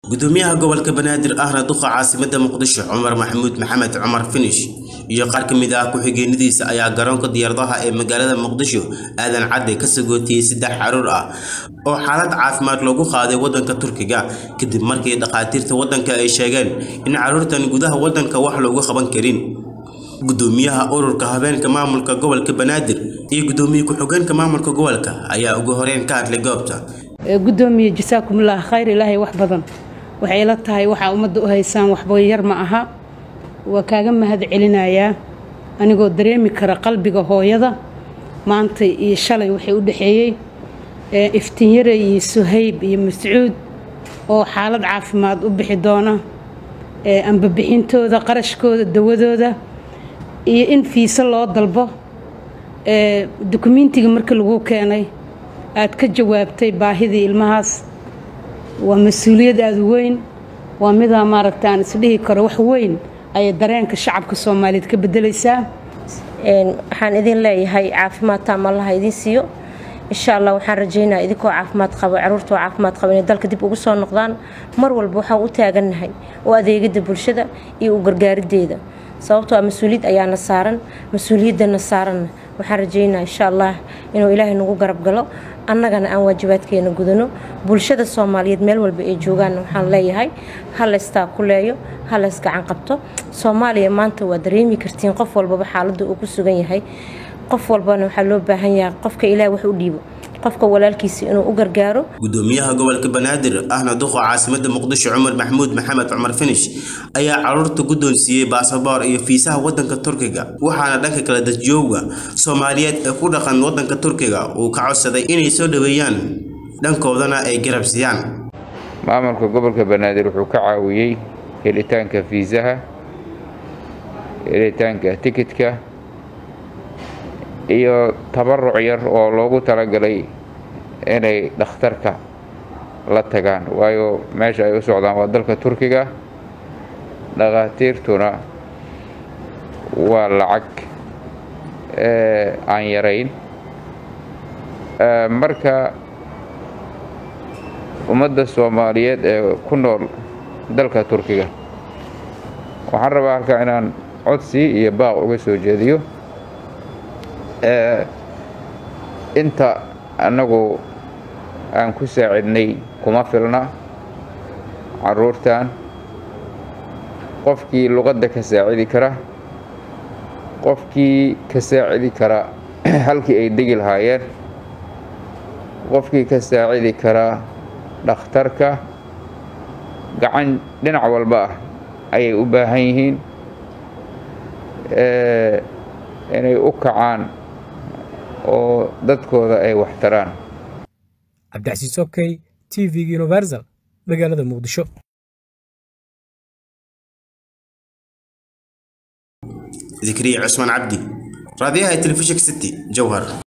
gudoomiyaha gobolka banaadir ahna duqa caasimada muqdisho cumar maxamuud maxamed cumar finish iyo qaar ka mid ah ku-xigeenadiisa ayaa garoonka diyaaradaha ee magaalada muqdisho aadan cadde ka sagootiyey saddex caruur ah oo xaalad caafimaad loogu qaaday wadanka turkiga kadib markii dhakhaatiirta wadanka ay sheegeen in caruurtan gudaha wadanka wax loogu qaban karin gudoomiyaha ururka habeenka maamulka gobolka banaadir iyo gudoomiye ku-xigeenka maamulka gobolka ayaa ugu horeyn ka hadlay goobta gudoomiye jasaakumullah khayr ilaahay wax badan waxay la tahay waxaa ummadda u haysaan waxba yar ma aha waa kaaga mahad celinayaa anigoo dareemi kara qalbiga hooyada maanta iyo shalay waxay u dhexeeyey iftiinyare iyo suhayb iyo mascuud oo xaalad caafimaad u bixi doona ambabixintooda qarashkooda dawadooda iyo in fiise loo dalbo dukumentiga markii lagu keenay aad ka jawaabtay baahidii ilmahaas waa mas-uuliyad aada u weyn waa midaa maaragta aan isdhihi karo wax weyn ayay dareenka shacabka soomaaliyeed ka bedelaysaa waxaan idin leeyahay caafimaad taam allaha idiin siiyo insha allah waxaan rajaynaa idinkoo caafimaad qaba caruurtoo caafimaad qaba inay dalka dib ugu soo noqdaan mar walba waxaan u taagannahay oo adeegida bulshada iyo u gargaarideeda sababtoo a mas-uuliyad ayaana saaran mas-uuliyadana saaranna waxaan rajaynaa insha allah inuu ilaahay nagu garab galo annagana aan waajibaadkeena gudano bulshada soomaaliyeed meel walba ay joogaanna waxaan leeyahay ha laystaa ku leeyo ha lays gacan qabto soomaaliya maanta waa dareemi kartiin qof walbaba xaaladda uu ku sugan yahay qof walbana waxaa loo baahan yahay qofka ilaah wax u dhiibo qofka walaalkiisa inuu u gargaaro gudoomiyaha gobolka banaadir ahna duqa caasimada muqdisho cumar maxamuud maxamed cumar finish ayaa caruurta guddoonsiiyey baasaboor iyo fiisaha wadanka turkiga waxaana dhanka kale dadjooga soomaaliyeed ee ku dhaqan wadanka turkiga uu ka codsaday inay soo dhoweeyaan dhankoodana ay garabsiiyaan maamulka gobolka banaadir wuxuu ka caawiyey helitaanka fiisaha helitaanka tikidka iyo tabaruc yar oo loogu talagalay inay dhakhtarka la tagaan waayo meesha ay u socdaan waa dalka turkiga dhakhaatiirtuna waa lacag aan yarayn marka ummadda soomaaliyeed ee ku nool dalka turkiga waxaan rabaa halkaa inaan codsi iyo baaq uga soo jeediyo inta annagu aan ku saacidnay kuma filna caruurtan qofkii luqadda ka saacidi kara qofkii ka saacidi kara halkii ay degi lahaayeen qofkii ka saacidi kara dhakhtarka gacan dhinac walba ah ayay u baahan yihiin inay u kacaan oo dadkooda ay wax taraan cabdicasiis okey t v universal magaalada muqdisho ذكري عثمان عبدي راديها تلفزيون ستي جوهر